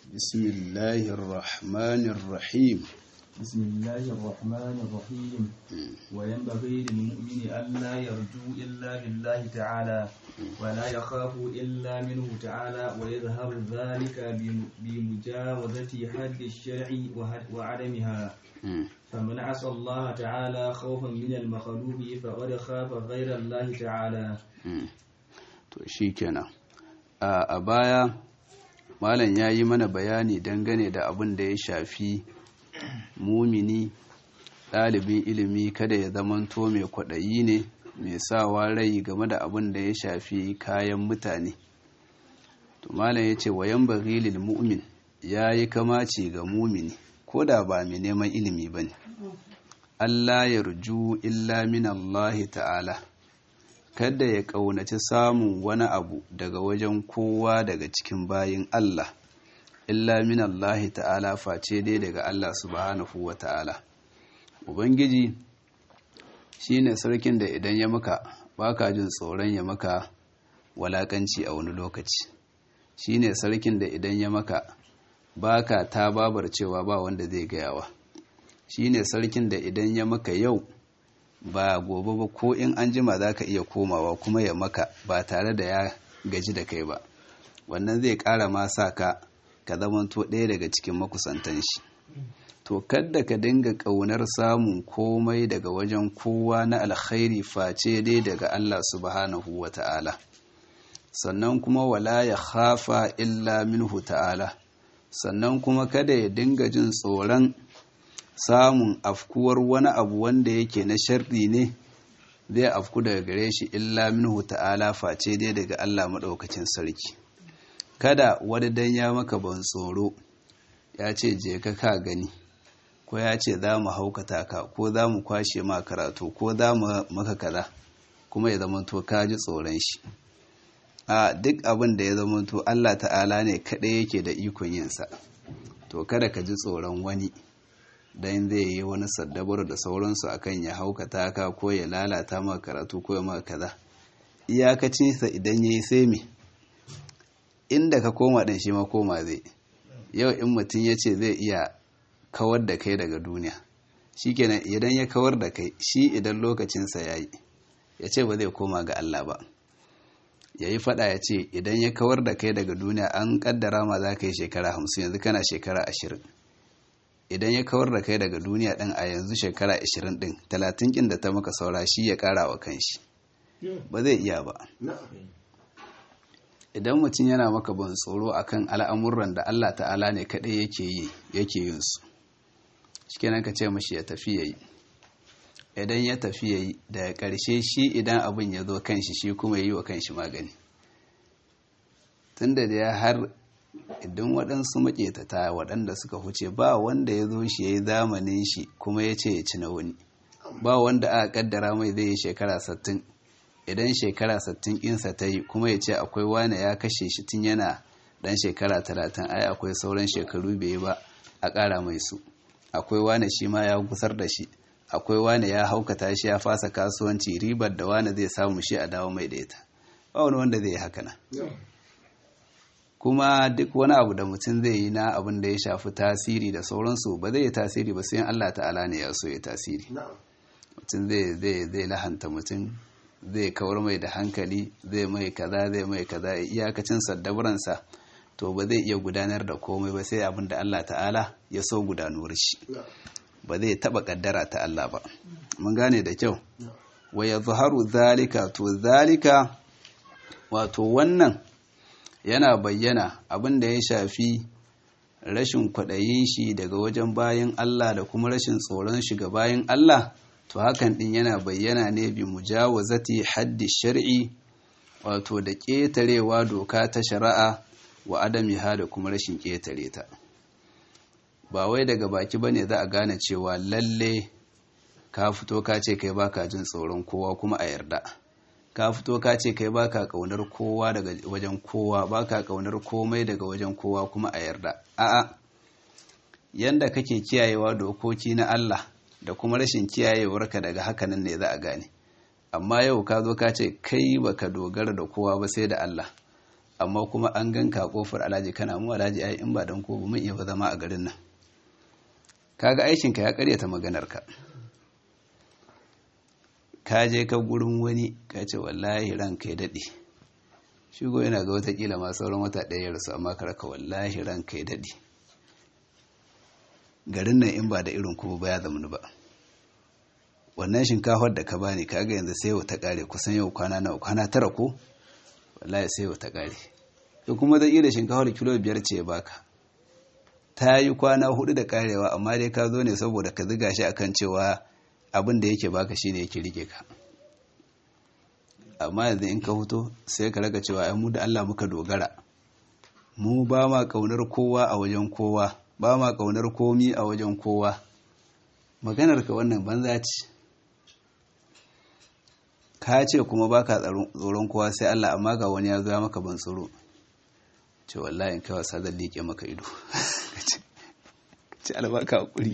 بسم الله الرحمن الرحيم بسم الله الرحمن الرحيم وينبغي للمؤمن ألا يرجو إلا بالله تعالى ولا يخاف إلا منه تعالى ويظهر ذلك بمجاوزة حد الشرع وعدمها فمن عصى الله تعالى خوفا من المخلوق فقد خاف غير الله تعالى to shikenan a baya malam ya yi mana bayani dangane da abin da ya shafi mumini ɗalibin ilimi kada ya zamanto mai kwaɗayi ne mai sawa rai game da abin da ya shafi kayan mutane to malam ya ce wayan bagilil mu'min ya yi kamaci ga mumini ko da ba mai neman ilimi ba ne Allah ya ruju illa min Allah ta'ala kada ya ƙaunaci samun wani abu daga wajen kowa daga cikin bayin Allah illa min Allah ta'ala face dai daga Allah subhanahu wa ta'ala ubangiji shine sarkin da idan ya maka baka jin tsoron ya maka walakanci a wani lokaci shine sarkin da idan ya maka baka ta babar cewa ba wanda zai gayawa shine sarkin da idan ya maka yau ba gobe ba ko in an jima za ka iya komawa kuma ya maka ba tare da ya gaji da kai ba wannan zai ƙara ma sa ka ka zamanto ɗaya daga cikin makusantan shi to kadda ka dinga ƙaunar samun komai daga wajen kowa na alkhairi face dai daga Allah subhanahu wa ta'ala sannan kuma wala ya khafa illa minhu ta'ala sannan kuma kada ya dinga jin tsoron samun afkuwar wani abu wanda yake na sharri ne zai afku daga gare shi illa minhu ta'ala face dai daga Allah maɗaukacin sarki kada wani dan ya maka ban tsoro ya ce je ka ka gani ko ya ce za mu haukata ka ko za mu kwashe ma karatu ko za mu maka kaza kuma ya zamanto ka ji tsoron shi a duk abin da ya zamanto Allah ta'ala ne kaɗai yake da ikon yinsa to kada ka ji tsoron wani dan zai yi wani saddabar da sauransu akan ya haukata ka ko ya lalata maka karatu ko ya maka kaza iyakacinsa idan ya yi sai me inda ka koma ɗin shi ma koma zai yau in mutum ya ce zai iya kawar da kai daga duniya shi kenan idan ya kawar da kai shi idan lokacinsa ya yi ya ce ba zai koma ga Allah ba ya yi fada ya ce idan ya kawar da kai daga duniya an kaddara ma za ka yi shekara hamsin yanzu kana shekara ashirin idan ya kawar da kai daga duniya ɗin a yanzu shekara ashirin ɗin talatin ƙin da ta maka saura shi ya ƙara wa kanshi ba zai iya ba idan mutum yana maka ban tsoro akan al'amuran da Allah ta'ala ne kaɗai yake yi yake yin su shikenan ka ce mashi ya tafi yayi idan ya tafi yayi daga ƙarshe shi idan abin ya zo kanshi shi kuma yi wa kanshi magani tunda da ya har idan waɗansu maƙetata waɗanda suka huce ba wanda ya zo shi ya yi zamanin shi kuma ya ce ya ci na wani ba wanda aka kaddara mai zai yi shekara sattin idan shekara sattin insa ta yi kuma ya ce akwai wane ya kashe shi tun yana dan shekara talatin ai akwai sauran shekaru bai yi ba a ƙara mai su akwai wane shi ma ya gusar da shi akwai wane ya haukata shi ya fasa kasuwanci ribar da wane zai samu shi a dawo mai da ita ba wani wanda zai yi haka na kuma duk wani abu da mutum zai yi na abin da ya shafi tasiri da sauransu ba zai yi tasiri ba sai Allah ta'ala ne ya so ya tasiri mutum zai lahanta mutum zai kawar mai da hankali zai mai kaza zai mai kaza iyakacin saddabaransa to ba zai iya gudanar da komai ba sai abin da Allah ta'ala ya so gudanuwar shi ba zai taba kaddara ta Allah ba mun gane da kyau wa yadhharu zalika to zalika wato wannan yana bayyana abin da ya shafi rashin kwaɗayin shi daga wajen bayan Allah da kuma rashin tsoron shi ga bayan Allah to hakan din yana bayyana ne bi mujawazati haddi shar'i wato da ƙetarewa doka ta shari'a wa adamiha da kuma rashin ƙetare ta ba wai daga baki bane za a gane cewa lalle ka fito ka ce kai baka jin tsoron kowa kuma a yarda ka fito ka ce kai baka kaunar kowa daga wajen kowa baka kaunar komai daga wajen kowa kuma a yarda a'a yanda kake kiyayewa dokoki na Allah da kuma rashin kiyayewarka daga hakanan ne za a gane amma yau ka zo ka ce kai baka dogara da kowa ba sai da Allah amma kuma an ganka kofar alhaji kana mu alhaji ai in ba dan ko mun iya ba zama a garin nan kaga aikinka ya karyata maganarka ka je ka gurin wani ka ce wallahi ranka ya daɗe shigo yana ga watakila ma sauran wata ɗaya ya rasu amma karaka wallahi ranka ya daɗe garin nan in ba da irin kuma ba ya zamani ba wannan shinkafar da ka bani kaga yanzu sai yau ta ƙare kusan yau kwana nawa kwana tara ko wallahi sai yau ta ƙare to kuma zai iya da shinkafar kilo biyar ce ya baka ta yi kwana hudu da karewa amma dai ka zo ne saboda ka ziga shi akan cewa abin da yake baka shi ne yake rike ka amma yanzu in ka huto sai ka raga cewa ai mu da Allah muka dogara mu ba ma kaunar kowa a wajen kowa ba ma kaunar komi a wajen kowa maganar ka wannan banza ce ka ce kuma baka tsoron kowa sai Allah amma ga wani ya zo maka ban tsoro ce wallahi in kai wasa zan liƙe maka ido ce albaka hakuri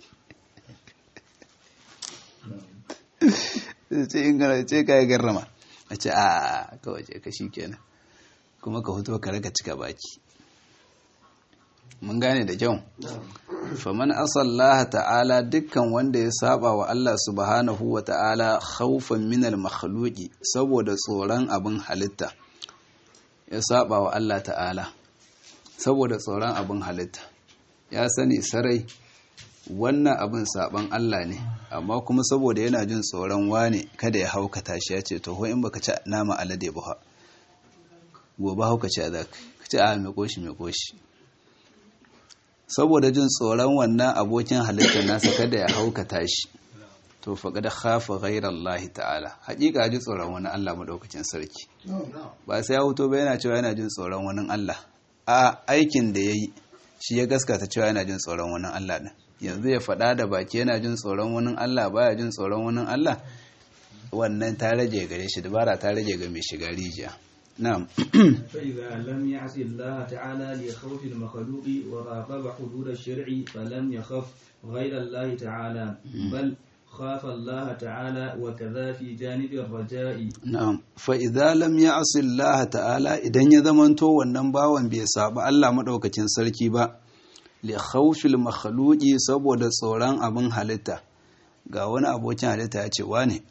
ce in gana ce ka yi garrama a ce a kawai ce ka shi kenan kuma ka hutu ka raka cika baki mun gane da kyau faman asallaha ta'ala dukkan wanda ya saba wa Allah subhanahu wa ta'ala khawfan minal makhluqi saboda tsoron abin halitta ya saba wa Allah ta'ala saboda tsoron abin halitta ya sani sarai wannan abin saban Allah ne amma kuma saboda yana jin tsoron wane kada ya haukata shi ya ce to ho in baka ci nama alade ba gobe hauka ci a zaka ka ci a mai koshi mai koshi saboda jin tsoron wannan abokin halittar nasa kada ya haukata shi to faƙa da hafa ghairar Allah ta'ala haƙiƙa ji tsoron wani Allah maɗaukacin sarki ba sai ya huto ba yana cewa yana jin tsoron wani Allah a aikin da ya yi shi ya gaskata cewa yana jin tsoron wani Allah ɗin yanzu ya faɗa da baki yana jin tsoron wani Allah baya jin tsoron wani Allah wannan ta rage gare shi dabara ta rage ga mai shiga rijiya na'am فإذا لم يعص الله تعالى لخوف المخلوق وراقب حدود الشرع فلم يخف غير الله تعالى بل خاف الله تعالى وكذا في جانب الرجاء na'am fa idza lam ya'si Allah ta'ala idan ya zamanto wannan bawan bai saba Allah madaukakin sarki ba li khawfil makhluqi saboda tsoron abin halitta ga wani abokin halitta ya ce wane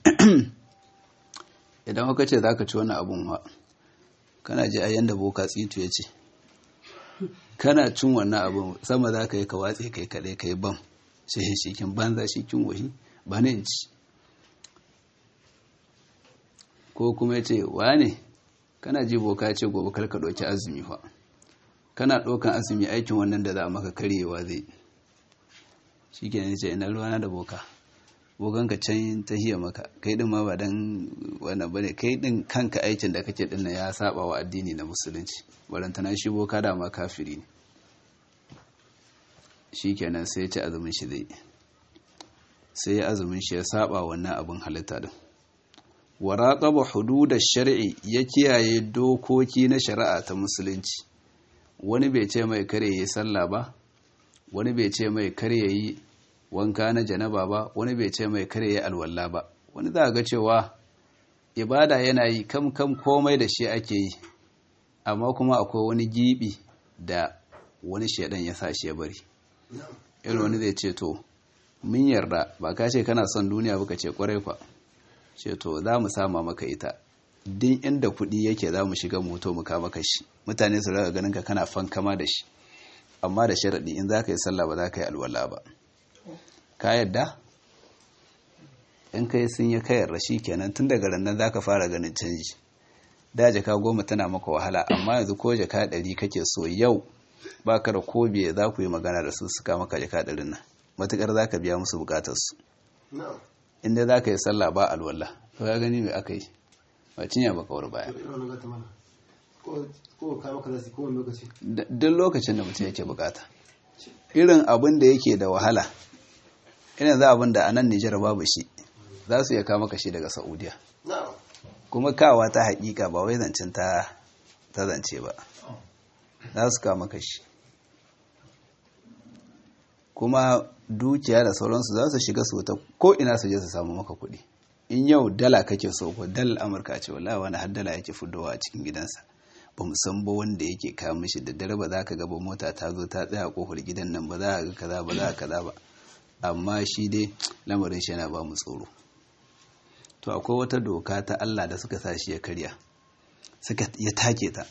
idan ka ce zaka ci wani abun wa kana ji a yanda boka tsitu ya ce kana cin wannan abun sama za ka yi ka watse kai kaɗai ka yi bam sai shi kin banza shi kin wahi ba ne ci ko kuma ya ce wane kana ji boka ce gobe karka ɗauki azumi fa kana ɗaukan azumi aikin wannan da za a maka karyewa zai shi ke ne ce ina ruwana da boka bokan ka can ta hiya maka kai din ma ba dan wannan bane kai din kanka aikin da kake din ya saba wa addini na musulunci barantana shi boka da ma kafiri ne shikenan sai ya ci azumin shi zai sai ya azumin shi ya saba wannan abin halitta din wa raqaba hududash shar'i ya kiyaye dokoki na shari'a ta musulunci wani bai ce mai kare yi sallah ba wani bai ce mai kare yi wanka na janaba ba wani bai ce mai kare yi alwala ba wani za ga cewa ibada yana yi kam kam komai da shi ake yi amma kuma akwai wani gibi da wani shaidan ya sa shi ya bari irin wani zai ce to mun yarda ba ka ce kana son duniya ba ka ce kwarai kwa ce to za mu sama maka ita din inda kuɗi yake za mu shiga moto mu kama ka shi mutane su raga ganin ka kana fankama da shi amma da sharaɗi in za ka yi sallah ba za ka yi alwala ba ka yadda in ka yi sun yi kayar rashi kenan tun daga rannan za ka fara ganin canji da jaka goma tana maka wahala amma yanzu ko jaka ɗari kake so yau ba ka da ko biye za ku yi magana da su suka maka jaka ɗarin nan matuƙar za ka biya musu buƙatarsu inda za ka yi sallah ba alwala to ya gani mai aka yi ba cinya ba kawar baya duk lokacin da mutum yake bukata irin abin da yake da wahala irin za abin da a nan nijar babu shi za su iya kama kashi daga saudiya kuma kawa ta haƙiƙa ba wai zancen ta zance ba za su kama kashi kuma dukiya da sauransu za su shiga su ta ko ina su je su samu maka kuɗi in yau dala kake so ko dal amurka ce wallahi wani har dala yake fudowa a cikin gidansa ba mu san ba wanda yake kawo mishi da dare ba za ka gaba mota ta zo ta tsaya a kofar gidan nan ba za a ga kaza ba za a kaza ba amma shi dai lamarin shi yana ba mu tsoro to akwai wata doka ta Allah da suka sa shi ya karya suka ya take ta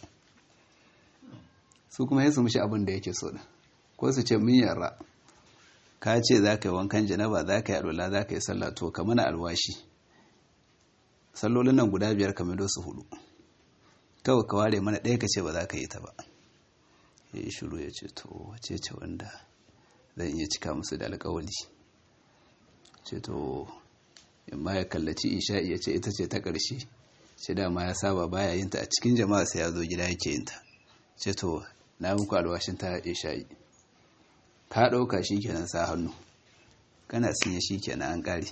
su kuma ya su mishi abin da yake so da ko su ce mun yarra ka ce za ka yi wankan janaba za ka yi alwala za ka yi sallah to ka mana alwashi sallolin nan guda biyar ka mido su hudu kawai ka ware mana ɗaya ka ce ba za ka yi ta ba ya yi shuru ya ce to wace ce wanda zan iya cika musu da alkawali ce to yamma ya kallaci isha'i ya ce ita ce ta ƙarshe ce dama ya saba baya yin ta a cikin jama'a sai ya zo gida yake yin ta ce to na muku alwashin ta isha'i ka ɗauka shi kenan sa hannu kana sinye shi kenan an ƙare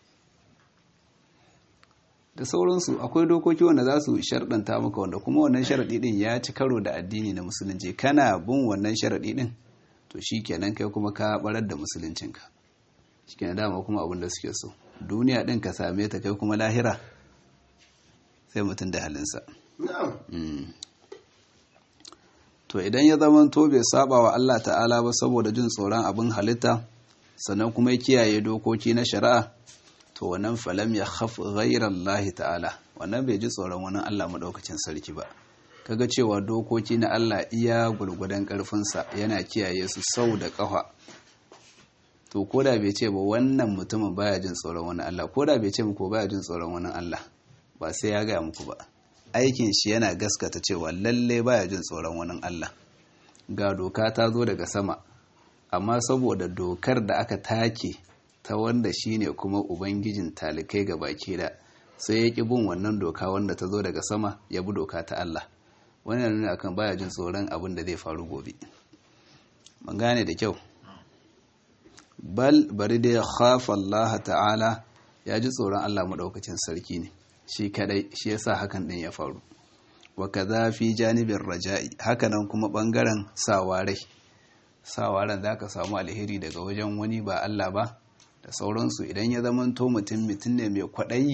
da sauransu akwai dokoki wanda za su sharɗanta maka wanda kuma wannan sharaɗi ɗin ya ci karo da addini na musulunci kana bin wannan sharaɗi ɗin to shi kenan kai kuma ka barar da musuluncinka shi kenan dama kuma abin da suke so duniya ɗin ka same ta kai kuma lahira sai mutum da halinsa to idan ya zama to bai saba wa Allah ta'ala ba saboda jin tsoron abin halitta sannan kuma ya kiyaye dokoki na shari'a to wannan falam ya khaf ghairar Allah ta'ala wannan bai ji tsoron wani Allah maɗaukacin sarki ba kaga cewa dokoki na Allah iya gurgudan ƙarfinsa yana kiyaye su sau da ƙafa to koda bai ce ba wannan mutumin baya jin tsoron wani Allah koda bai ce muku baya jin tsoron wani Allah ba sai ya gaya muku ba aikin shi yana gaskata cewa lalle baya jin tsoron wani Allah ga doka ta zo daga sama amma saboda dokar da aka take ta wanda shine kuma ubangijin talikai ga baki da sai ya ƙi bin wannan doka wanda ta zo daga sama ya bi doka ta Allah wannan nuna akan baya jin tsoron abin da zai faru gobe mun gane da kyau bal bari da ya khafa Allah ta'ala ya ji tsoron Allah maɗaukacin sarki ne shi kadai shi yasa hakan din ya faru wa kaza fi janibin raja'i hakanan kuma bangaren sawarai sawaran zaka samu alheri daga wajen wani ba Allah ba da sauransu idan ya zama to mutum mutum ne mai kwaɗayi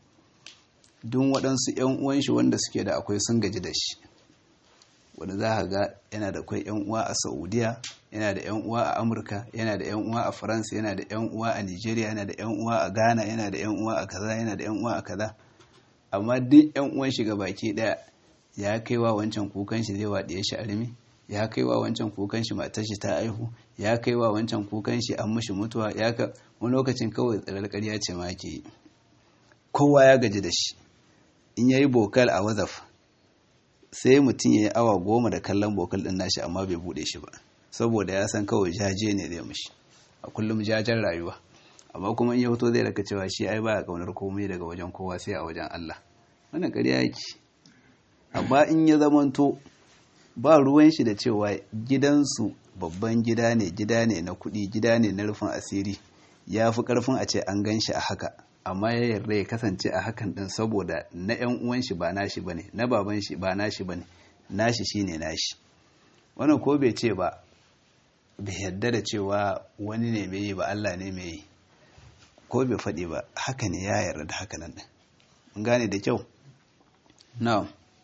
duk waɗansu 'yan uwan shi wanda suke da akwai sun gaji da shi wanda za ka ga yana da akwai 'yan uwa a saudiya yana da 'yan uwa a amurka yana da 'yan uwa a faransa yana da 'yan uwa a nigeria yana da 'yan uwa a ghana yana da 'yan uwa a kaza yana da 'yan uwa a kaza amma duk 'yan uwan shi baki ɗaya ya kai wa wancan kukan shi zai waɗiye shi armi ya kai wa wancan kukan shi matar shi ta aihu ya kai wa wancan kukan shi an mishi mutuwa ya ka wani lokacin kawai tsirar ƙarya ce ma ke yi kowa ya gaji da shi in yayi bokal a wazaf sai mutum ya yi awa goma da kallon bokal ɗin nashi amma bai buɗe shi ba saboda ya san kawai jaje ne zai mishi a kullum jajen rayuwa amma kuma in ya fito zai raka cewa shi ai baya kaunar komai daga wajen kowa sai a wajen Allah wannan ƙarya yake amma in ya zamanto ba ruwan shi da cewa gidansu babban gida ne gida ne na kuɗi gida ne na rufin asiri ya fi ƙarfin a ce an gan shi a haka amma ya yarda ya kasance a hakan din saboda na yan uwan shi ba nashi bane na baban shi ba nashi bane nashi shine nashi wannan ko bai ce ba bai yarda da cewa wani ne mai yi ba Allah ne mai yi ko bai faɗi ba haka ne ya yarda da haka nan mun gane da kyau na'am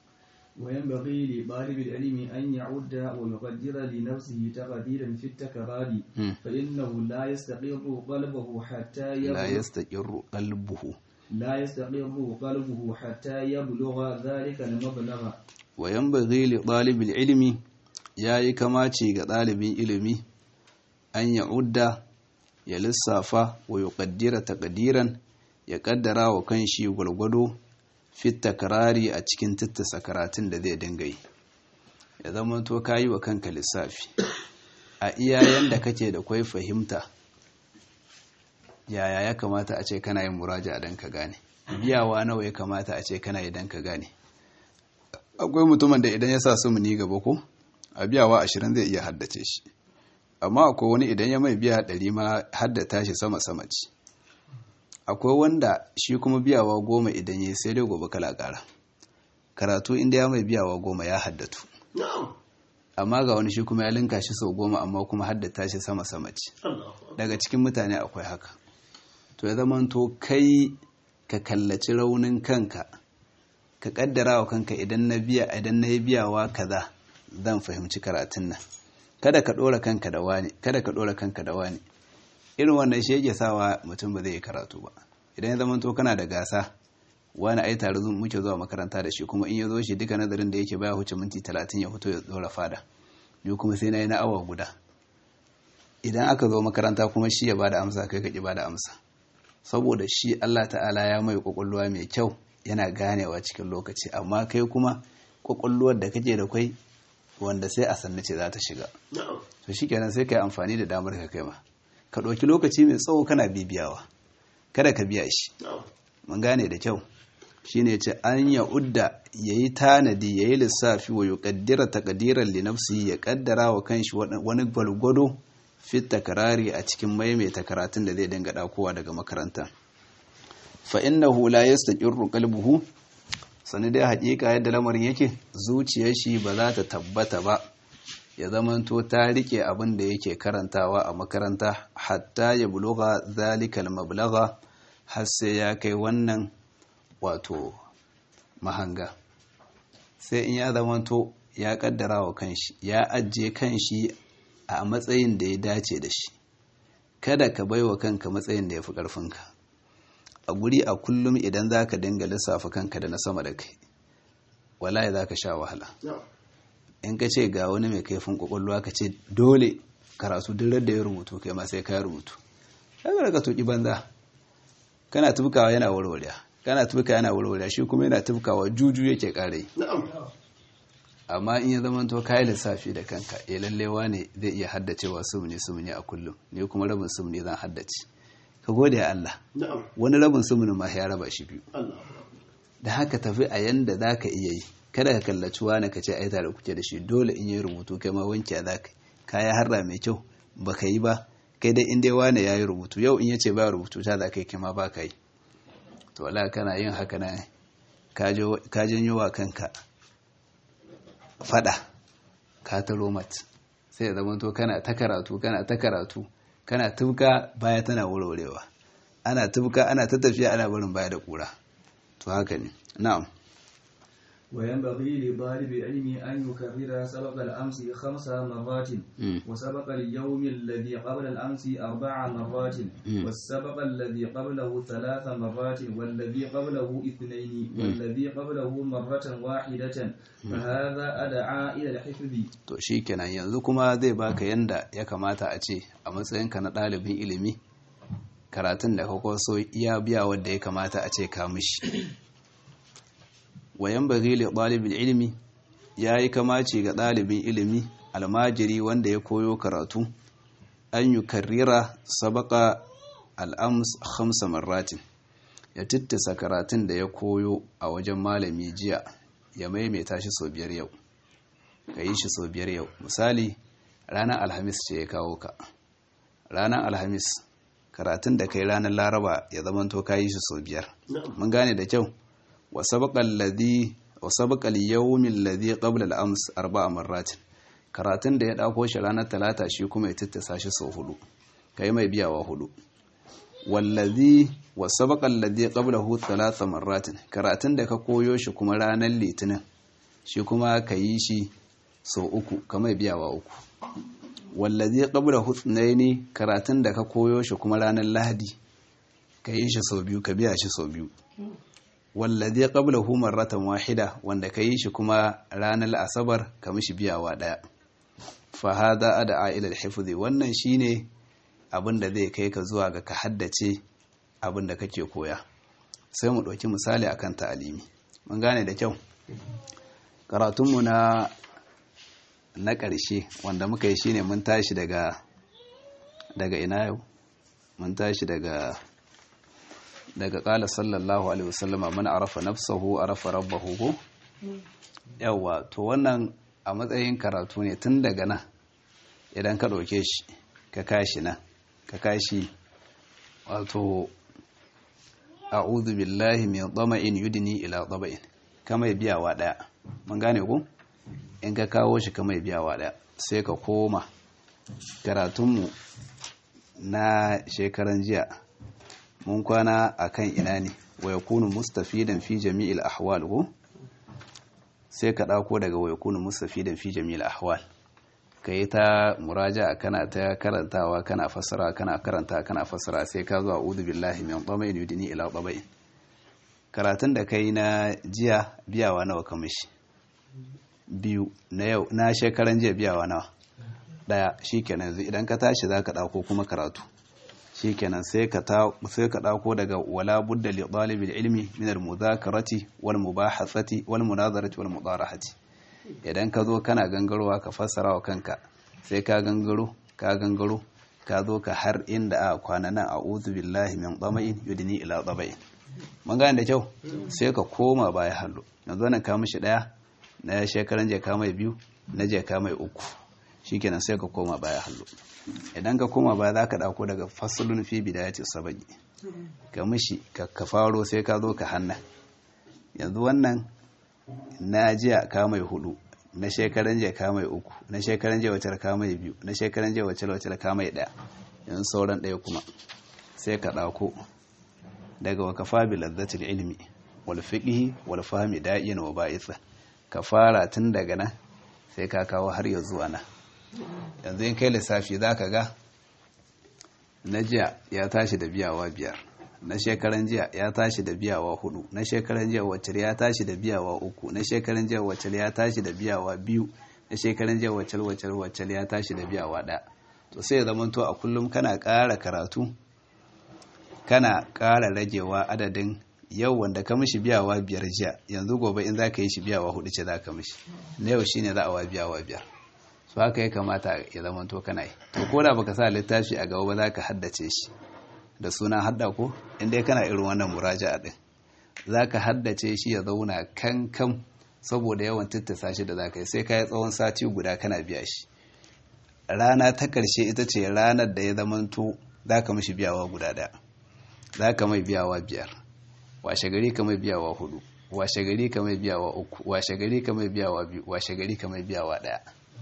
وينبغي لطالب العلم أن يعد ويقدر لنفسه تقديرا في التكرار فإنه لا يستقر قلبه حتى يبلغ لا يستقر قلبه لا يستقر قلبه حتى يبلغ ذلك المبلغ وينبغي لطالب العلم yayi kamaci ga ɗalibin ilimi an ya udda ya lissafa wa yuqaddira taqdiran ya kaddara wa kanshi gwargwado fit takrari a cikin tattasa karatun da zai dinga yi ya zama to kayi wa kanka lissafi a iyayen da kake da kwai fahimta yaya ya kamata a ce kana yin muraja dan ka gane biyawa nawa ya kamata a ce kana yi dan ka gane akwai mutumin da idan ya sa su ni gaba ko a biyawa ashirin zai iya haddace shi amma akwai wani idan ya mai biya ɗari ma haddata shi sama sama ce akwai wanda shi kuma biyawa goma idan ya sai dai gobe kala ƙara karatu inda ya mai biyawa goma ya haddatu amma ga wani shi kuma ya linka shi sau goma amma kuma haddata shi sama sama ce daga cikin mutane akwai haka to ya zama to kai ka kallaci raunin kanka ka kaddara wa kanka idan na biya idan na yi biyawa kaza zan fahimci karatun nan kada ka dora kanka da wani kada ka dora kanka da wani irin wannan shi yake sawa mutum ba zai yi karatu ba idan ya zama to kana da gasa wani ai tare muke zuwa makaranta da shi kuma in ya zo shi duka nazarin da yake baya huce minti talatin ya fito ya dora fada ni kuma sai na yi na awa guda idan aka zo makaranta kuma shi ya bada amsa kai ka ki bada amsa saboda shi Allah ta'ala ya mai kwakwalwa mai kyau yana ganewa cikin lokaci amma kai kuma kwakwalwar da kake da kwai wanda sai a sannu ce za ta shiga to shi kenan sai ka yi amfani da damar ka kai ma ka ɗauki lokaci mai tsawo kana bibiyawa kada ka biya shi mun gane da kyau shine ce an ya udda yayi tanadi yayi lissafi wa yuqaddira taqdiran li nafsihi ya kaddara wa kanshi wani gwalgwado fit takrari a cikin maimaita karatun da zai dinga dakowa daga makaranta fa innahu la yastaqirru qalbuhu sani dai hakika yadda lamarin yake zuciyar shi ba za ta tabbata ba ya zamanto ta rike abin da yake karantawa a makaranta hatta ya buluga zalikal mablagha har sai ya kai wannan wato mahanga sai in ya zamanto ya kaddara wa kanshi ya ajiye kanshi a matsayin da ya dace da shi kada ka baiwa kanka matsayin da ya fi ƙarfinka a guri a kullum idan za ka dinga lissafa kanka da na sama da kai wallahi za ka sha wahala in ka ce ga wani mai kaifin kwakwalwa ka ce dole karatu duk da ya rubutu kai ma sai ka rubutu daga ka tuki banza kana tubkawa yana warware kana tubka yana warware shi kuma yana tubkawa juju yake kare amma in ya zama to kai lissafi da kanka eh lallewa ne zai iya haddacewa sumuni sumuni a kullum ne kuma rabin sumuni zan haddace ka gode ya Allah wani rabin sumuni ma ya raba shi biyu da haka tafi a yanda zaka iya yi kada ka kallaci wani ka ce ai tare kuke da shi dole in yi rubutu kai ma wanke za ka kaya harra mai kyau ba ka yi ba kai dai in dai wani ya yi rubutu yau in ya ce ba rubutu ta za ka yi kima ba ka yi to wala kana yin haka na ka janyo wa kanka fada ka taro mat sai ya zama to kana ta karatu kana ta karatu kana tubka baya tana wurwurewa ana tubka ana ta tafiya ana barin baya da kura to haka ne na'am وينبغي لطالب العلم أن يكرر سبق الأمس خمس مرات وسبق اليوم الذي قبل الأمس أربع مرات والسبق الذي قبله ثلاث مرات والذي قبله اثنين والذي قبله مرة واحدة فهذا أدعى إلى الحفظ to shikenan yanzu kuma zai baka yanda ya kamata a ce a matsayinka na ɗalibin ilimi karatun da ka kwaso iya biya wadda ya kamata a ce ka mishi wayan bari li ɗalibin ilimi ya yi kamaci ga ɗalibin ilimi almajiri wanda ya koyo karatu an yi karrira sabaka al'ams hamsa marratin ya tittisa karatun da ya koyo a wajen malami jiya ya maimaita shi sau biyar yau ka yi shi sau biyar yau misali ranar alhamis ce ya kawo ka ranar alhamis karatun da kai ranar laraba ya zamanto ka yi shi sau biyar mun gane da kyau وسبق الذي وسبق اليوم الذي قبل الامس اربع مرات karatun da ya dauko shi ranar talata shi kuma ya tattasa shi sau hudu kai mai biyawa hudu wallazi wasabaqa alladhi qablahu thalatha marratin karatun da ka koyo shi kuma ranar litinin shi kuma ka yi shi sau uku ka mai biyawa uku wallazi qablahu thnaini karatun da ka koyo shi kuma ranar lahadi ka yi shi sau biyu ka biya shi sau biyu wallazi qablahu marratan wahida wanda kai shi kuma ranar asabar ka mishi biyawa daya fa hada ad'a ila al-hifzi wannan shine abin da zai kai ka zuwa ga ka haddace abin da kake koya sai mu dauki misali akan ta'alimi mun gane da kyau karatunmu na na ƙarshe wanda muka yi shine mun tashi daga daga ina yau mun tashi daga daga ƙala sallallahu alaihi wasallama man arafa nafsahu arafa rabbahu ko yawa to wannan a matsayin karatu ne tun daga nan idan ka ɗauke shi ka kashi nan ka kashi wato a'udhu billahi min dhama'in yudni ila dhama'in kama biyawa daya mun gane ku in ka kawo shi kama biyawa daya sai ka koma karatunmu na shekaran jiya mun kwana akan ina ne wa yakunu mustafidan fi jami'il ahwal ko sai ka ɗauko daga waikunu mustafi da fi jamil ahwal ka yi ta muraja kana ta karantawa kana fassara kana karanta kana fassara sai ka zuwa udu billahi min ɗamayin yudini ila ɗamayin karatun da ka yi na jiya biyawa nawa ka mishi biyu na yau na shekaran jiya biyawa nawa ɗaya shi kenan yanzu idan ka tashi za ka ɗauko kuma karatu shi kenan sai ka ɗauko daga wala budda li ɗalibin ilmi min al-muzakarati wal mubahathati wal munazarati wal mudarahati idan ka zo kana gangarowa ka fassara wa kanka sai ka gangaro ka gangaro ka zo ka har inda a kwana nan a'udhu billahi min dhama'in yudni ila dhama'in mun gane da kyau sai ka koma baya hallo yanzu nan ka mishi daya na shekaran je ka mai biyu na je ka mai uku shikenan sai ka koma baya hallo idan ka koma baya zaka dauko daga faslun fi bidayati sabai ka mishi ka faro sai ka zo ka hanna yanzu wannan na jiya ka mai hudu na shekaran jiya ka mai uku na shekaran jiya wacce ka mai biyu na shekaran jiya wacce wacce ka mai daya yanzu sauran daya kuma sai ka dauko daga wa kafa bi ladzatil ilmi wal fiqhi wal fahmi da'iyan wa ba'itha ka fara tun daga nan sai ka kawo har ya zuwa nan yanzu in kai lissafi zaka ga na jiya ya tashi da biyawa biyar na shekaran jiya ya tashi da biyawa hudu na shekaran jiya wacce ya tashi da biyawa uku na shekaran jiya wacce ya tashi da biyawa biyu na shekaran jiya wacce wacce wacce ya tashi da biyawa ɗaya to sai ya zama to a kullum kana ƙara karatu kana ƙara ragewa adadin yau wanda ka mishi biyawa biyar jiya yanzu gobe in za ka yi shi biyawa hudu ce za ka mishi na yau shine za a wa biyawa biyar su haka ya kamata ya zama to kana yi to ko da baka sa littafi a gaba ba za ka haddace shi da suna hadda ko inda kana irin wannan muraja'a din zaka haddace shi ya zauna kankan saboda yawan tattasa shi da zaka yi sai kai tsawon sati guda kana biya shi rana ta karshe ita ce ranar da ya zamanto zaka mishi biyawa guda daya zaka mai biyawa biyar washe gari ka mai biyawa hudu washe gari ka mai biyawa uku washe gari ka mai biyawa biyu washe gari ka mai biyawa daya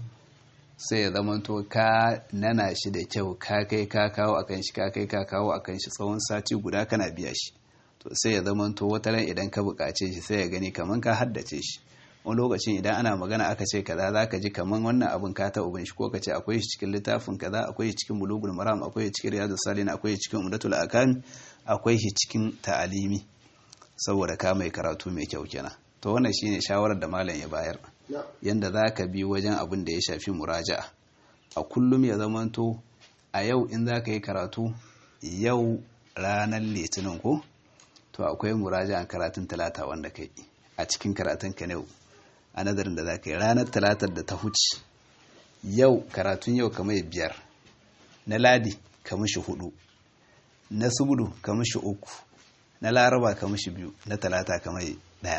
sai ya zamanto ka nana shi da kyau ka kai ka kawo akan shi ka kai ka kawo akan shi tsawon sati guda kana biya shi to sai ya zamanto wata ran idan ka buƙace shi sai ya gani kaman ka haddace shi wani lokacin idan ana magana aka ce kaza za ka ji kaman wannan abin ka ta ubin shi ko ka ce akwai shi cikin littafin kaza akwai shi cikin bulugul maram akwai shi cikin riyadus salin akwai shi cikin umdatul akam akwai shi cikin ta'alimi saboda ka mai karatu mai kyau kenan to wannan shine shawarar da malam ya bayar yanda za ka bi wajen abin da ya shafi muraja'a a kullum ya zamanto a yau in za ka yi karatu yau ranar litinin ko to akwai muraja'an karatun talata wanda ka yi a cikin karatun ka yau a nazarin da za ka yi ranar talatar da ta huce yau karatun yau kamar biyar na ladi kamar shi hudu na subudu kamar shi uku na laraba kamar shi biyu na talata kamar daya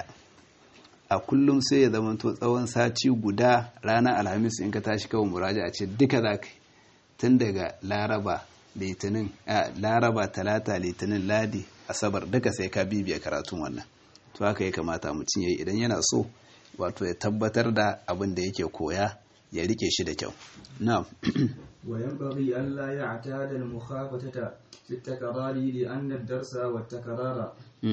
a kullum sai ya zama to tsawon sati guda ranar alhamis in ka tashi kawai muraja a ce duka za ka tun daga laraba litinin laraba talata litinin ladi asabar duka sai ka bibiya karatun wannan to haka ya kamata mutum ya yi idan yana so wato ya tabbatar da abin da yake koya ya rike shi da kyau na'am وينبغي ألا يعتاد المخافتة في التكرار لأن الدرس والتكرار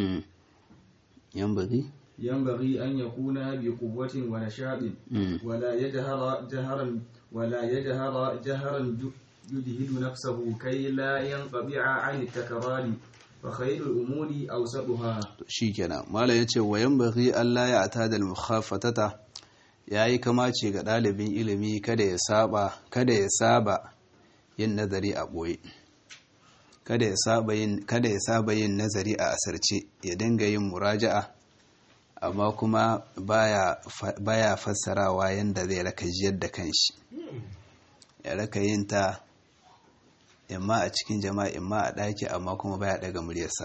ينبغي ينبغي أن يكون بقوة ونشاط ولا يجهر جهرا ولا يجهر جهرا يجهد نفسه كي لا ينقطع عن التكرار فخير الأمور أوسطها shikenan malam yace wa yanbaghi alla ya'tada al-mukhafatata yayi kamace ga dalibin ilimi kada ya saba kada ya saba yin nazari a boye kada ya saba yin kada ya saba yin nazari a asarce ya dinga yin muraja'a amma kuma baya baya fassarawa yanda zai raka jiyar da kanshi ya raka yin ta imma a cikin jama'a imma a ɗaki amma kuma baya daga muryarsa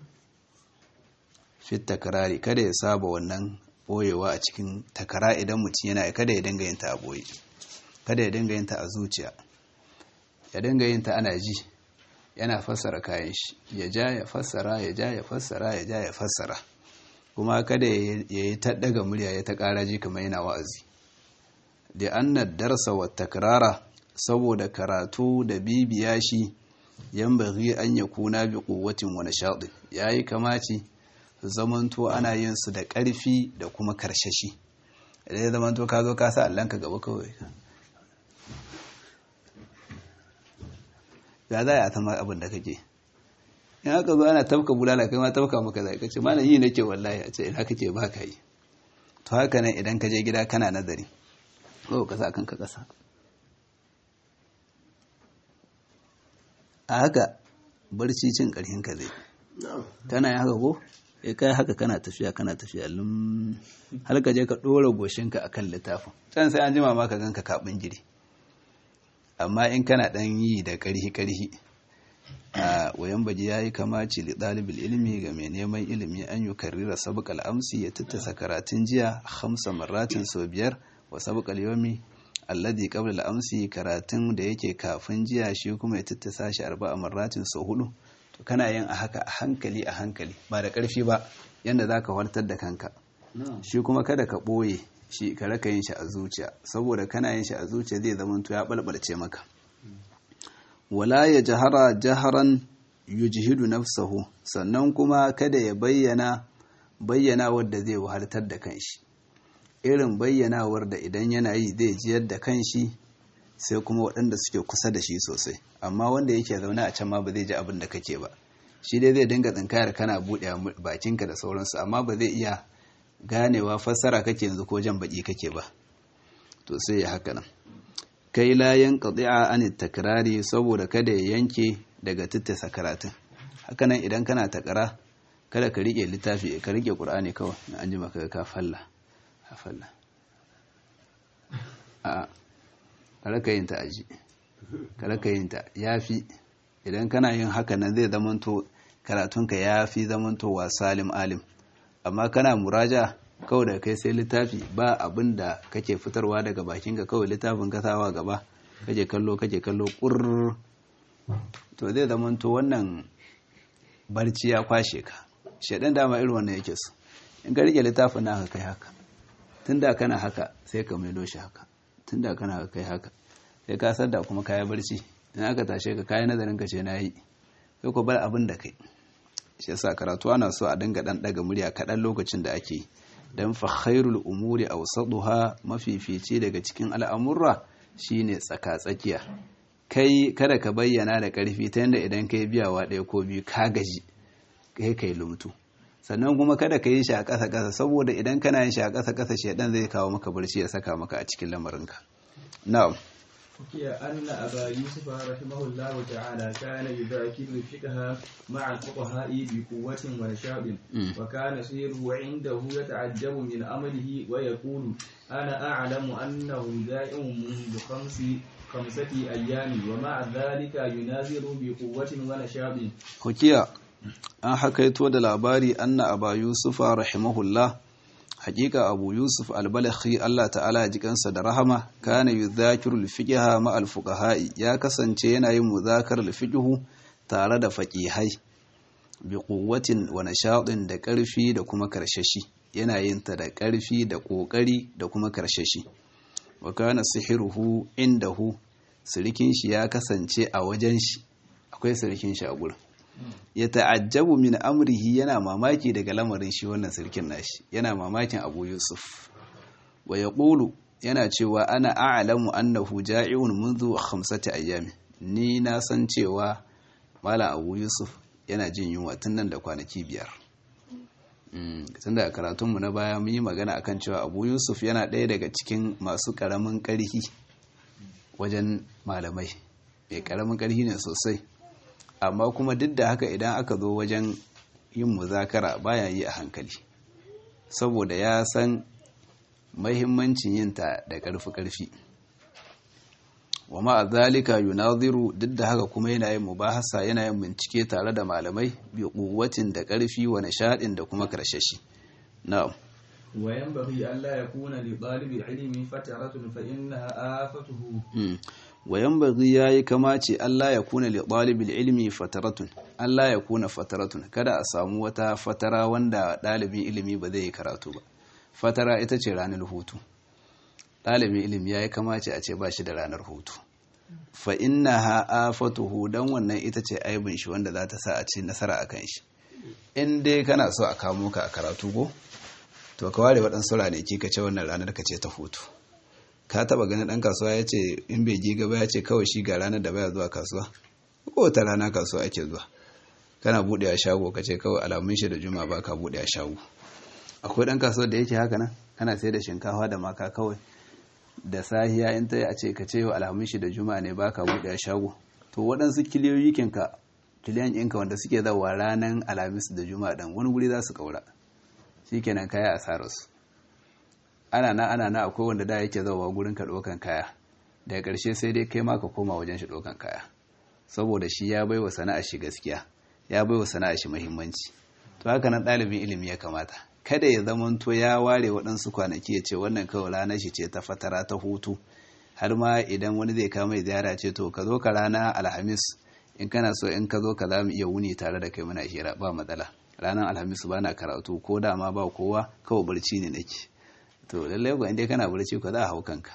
fit takarari kada ya saba wannan boyewa a cikin takara idan mutum yana kada ya dinga yin ta a boye kada ya dinga yin ta a zuciya ya dinga yin ta ana ji yana fassara kayan shi ya ja ya fassara ya ja ya fassara ya ja ya fassara kuma kada ya yi ta daga murya ya ta ƙara ji kamar yana wa'azi da annad darsa wa takrara saboda karatu da bibiya shi yambaghi an yakuna bi quwwatin wa nashadin yayi kamaci zamanto ana yin su da ƙarfi da kuma karshashi idan ya zama to ka zo ka sa allanka gaba kawai ya za a tama abin da kake in aka zo ana tafka bulala kai ma tafka maka zai kace mana yi nake wallahi a ce ina kake ba ka yi to haka nan idan ka je gida kana nazari ko ka sa kanka kasa a haka barci cin karhin ka zai kana yi haka ko ya kai haka kana tafiya kana tafiya lum har ka je ka dora goshinka akan littafin can sai an jima ma ka ganka kabin gidi amma in kana dan yi da karhi karhi a wayan baji yayi kamaci li dalibul ilmi ga mai neman ilimi an yi karrira sabqal amsi ya tattasa karatun jiya hamsa marratin sau biyar wa sabqal yawmi alladhi qabla al-amsi karatun da yake kafin jiya shi kuma ya tattasa shi arba'a marratin sau hudu to kana yin a haka a hankali a hankali ba da karfi ba yanda zaka wartar da kanka shi kuma kada ka boye shi ka raka yin shi a zuciya saboda kana yin shi a zuciya zai zama to ya balbalce maka wala ya jahara jaharan yujhidu nafsahu sannan kuma kada ya bayyana bayyana wadda zai wahaltar da kanshi irin bayyanawar da idan yana yi zai jiyar da kanshi sai kuma waɗanda suke kusa da shi sosai amma wanda yake zaune a can ma ba zai ji abin da kake ba shi dai zai dinga tsinkayar kana buɗe bakinka da sauransu amma ba zai iya ganewa fassara kake yanzu ko jan baki kake ba to sai ya haka nan kai layan qadi'a an takrari saboda kada ya yanke daga tattasa karatun haka nan idan kana takara kada ka rike littafi ka rike qur'ani kawai an ji maka ka falla ka falla a kada ka yin ta aji kada ka yin ta yafi idan kana yin haka nan zai zamanto karatunka yafi zamantowa salim alim amma kana muraja kawai da kai sai littafi ba abin da kake fitarwa daga bakinka kawai littafin kasawa gaba kake kallo kake kallo kurr to zai zamanto wannan barci ya kwashe ka shaɗan dama irin wannan yake su in ka rike littafin na haka kai haka tun da kana haka sai ka maido shi haka tun da kana haka kai haka sai ka sadda kuma kaya barci in aka tashe ka kayan nazarin ka ce na yi sai ku bar abin da kai shi yasa karatu ana so a dinga dan daga murya kaɗan lokacin da ake dan fa khairul umuri awsaduha mafifici daga cikin al'amurra shine tsaka-tsakiya kai kada ka bayyana da karfi ta yanda idan kai biyawa ɗaya ko biyu ka gaji kai kai lumtu sannan kuma kada ka yi shi a ƙasa ƙasa saboda idan kana yin shi a ƙasa ƙasa shedan zai kawo maka barci ya saka maka a cikin lamarinka na'am حكي أن أبا يوسف رحمه الله تعالى كان يذاكر الفقه مع الفقهاء بقوة ونشاط وكان سيره عنده يتعجب من أمره ويقول أنا أعلم أنه دائم منذ خمس خمسة أيام ومع ذلك يناظر بقوة ونشاط حكي an hakaito da labari anna aba yusufa rahimahullah hakika abu yusuf albalakhi Allah ta'ala ya jikansa da rahama kana yudhakiru alfiqha ma alfuqaha'i ya kasance yana yin muzakar alfiqhu tare da faqihai bi quwwatin wa nashaɗin da ƙarfi da kuma karshashi yana yin ta da ƙarfi da ƙoƙari da kuma karshashi wa kana sihiruhu indahu sirikin shi ya kasance a wajen shi akwai sirikin shi a gurin ya ta'ajjabu min amrihi yana mamaki daga lamarin shi wannan sirkin nashi yana mamakin Abu Yusuf wa yaqulu yana cewa ana a'lamu annahu ja'iun منذ khamsati ayyami ni na san cewa malam Abu Yusuf yana jin yunwa tun nan da kwanaki biyar tun da karatunmu na baya mun yi magana akan cewa Abu Yusuf yana ɗaya daga cikin masu ƙaramin ƙarhi wajen malamai mai ƙaramin ƙarhi ne sosai amma kuma duk da haka idan aka zo wajen yin muzakara baya yi a hankali saboda ya san mahimmancin yin ta da ƙarfi-ƙarfi wa ma'a zalika yunaziru duk da haka kuma yana yin mubahasa yana yin bincike tare da malamai bi kuwatin da ƙarfi wa nishaɗin da kuma karshashi na'am وينبغي ألا يكون لطالب العلم فترة فإنها آفته wayan bagi ya yi kamace Allah ya kuna li ɗalibin ilimi fataratun Allah ya kuna fataratun kada a samu wata fatara wanda ɗalibin ilimi ba zai yi karatu ba fatara ita ce ranar hutu ɗalibin ilimi ya yi kamace a ce ba shi da ranar hutu fa inna ha afatuhu dan wannan ita ce aibin shi wanda za ta sa a ci nasara a kan shi in dai kana so a kamo ka a karatu ko to ka ware waɗansu ranaki ka ce wannan ranar ka ce ta hutu ka taba ganin ɗan kasuwa ya ce in bai ji gaba ya ce kawai shi ga ranar da baya zuwa kasuwa ko ta rana kasuwa ake zuwa kana buɗe a shago ka ce kawai alamun shi da juma ba ka buɗe a shago akwai ɗan kasuwa da yake haka nan kana sai da shinkafa da maka kawai da sahiya in ta yi a ce ka ce yau alamun shi da juma ne ba ka buɗe a shago to waɗansu kiliyoyikinka kiliyan ɗinka wanda suke zawa ranar alhamis da juma ɗan wani guri za su ƙaura shi kenan kaya asararsu ana na ana na akwai wanda da yake zawa gurin ka ɗaukan kaya daga ƙarshe sai dai kai ma ka koma wajen shi ɗaukan kaya saboda shi ya baiwa sana'a shi gaskiya ya baiwa sana'a shi muhimmanci to haka nan ɗalibin ilimi ya kamata kada ya zamanto ya ware waɗansu kwanaki ya ce wannan kawai ranar shi ce ta fatara ta hutu har ma idan wani zai kama ziyara ce to ka zo ka rana alhamis in kana so in ka zo ka za mu iya wuni tare da kai muna hira ba matsala ranar alhamis ba na karatu ko da ma ba kowa kawai barci ne nake to lallai ko inda kana barci ko za a hau kanka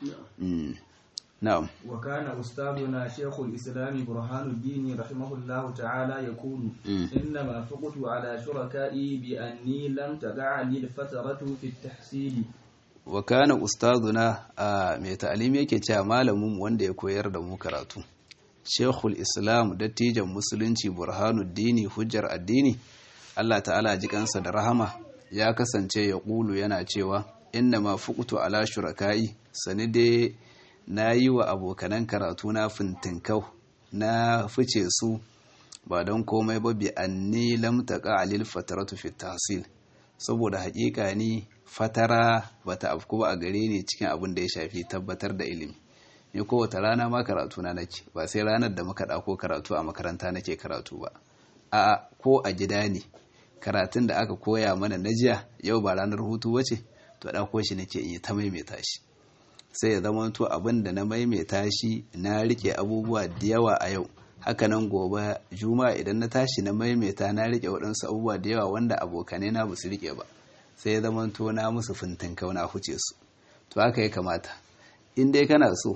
na'am wa kana ustaduna shaykhul islam burhan ad-din rahimahullahu ta'ala yaqulu inna ma faqtu ala shuraka'i bi anni lam tada'a li fataratu fi at-tahsil wa kana ustaduna a mai ta'alimi yake cewa malamin wanda ya koyar da mu karatu shaykhul islam dattijan musulunci burhanuddini hujjar addini Allah ta'ala ji kansa da rahama ya kasance ya ƙulu yana cewa inna ma fukutu ala shuraka'i sani dai na yi wa abokanan karatu na fintinkau na fice su ba don komai ba bi anni lam taqa alil fataratu fi tahsil saboda haƙiƙa ni fatara bata afku ba a gare ni cikin abin da ya shafi tabbatar da ilimi ni kowace rana ma karatu na nake ba sai ranar da muka ɗauko karatu a makaranta nake karatu ba a ko a gida ne karatun da aka koya mana na jiya yau ba ranar hutu wace to ɗauko shi nake in yi ta maimaita shi sai ya zama to abin da na maimaita shi na rike abubuwa da yawa a yau hakanan gobe juma'a idan na tashi na maimaita na rike waɗansu abubuwa da yawa wanda abokanai na ba su rike ba sai ya zama to na musu fintin kauna huce su to haka ya kamata in dai kana so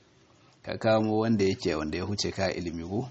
ka kamo wanda yake wanda ya huce ka ilimi ko